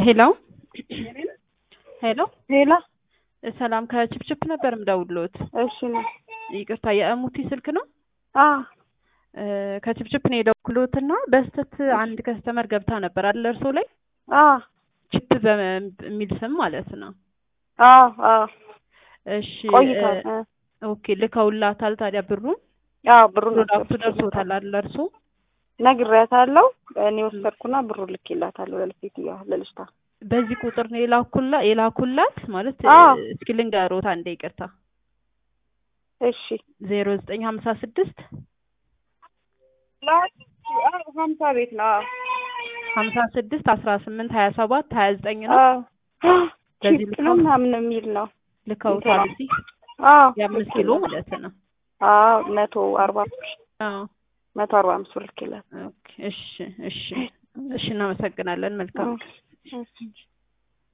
ሄሎ ሄሎ ሄላ ሰላም ከችፕችፕ ነበር ምደውልዎት። እሺ ነው። ይቅርታ የእሙቲ ስልክ ነው? አ እ ከችፕችፕ ነው የደወልኩት እና በስተት አንድ ከስተመር ገብታ ነበር አይደል እርሶ ላይ አ ቺፕ በሚል ስም ማለት ነው። አ አ እሺ ቆይቷል። እ ኦኬ ልከውላታል ታዲያ ብሩን አዎ ብሩን ፕሮዳክቱ ደርሶታል አይደል እርሶ? ነግሬያታለሁ። እኔ ወሰድኩና ብሩ ልኬላታለሁ ለልጅቷ ለልጅቷ። በዚህ ቁጥር ነው የላኩላ የላኩላት ማለት አዎ። እ እስኪ ልንገሮት አንዴ ይቅርታ እሺ ዜሮ ዘጠኝ ሀምሳ ስድስት ሀምሳ ቤት ነው። አዎ ሀምሳ ስድስት አስራ ስምንት ሀያ ሰባት ሀያ ዘጠኝ ነው አዎ በዚህ ቺፕ ነው ምናምን የሚል ነው። ልከውታል እዚህ አዎ የአምስት ኪሎ ማለት ነው። አዎ መቶ አርባ አዎ መቶ አርባ አምስት ብር ልኬላት። ኦኬ እሺ እሺ እሺ እናመሰግናለን መልካም እሺ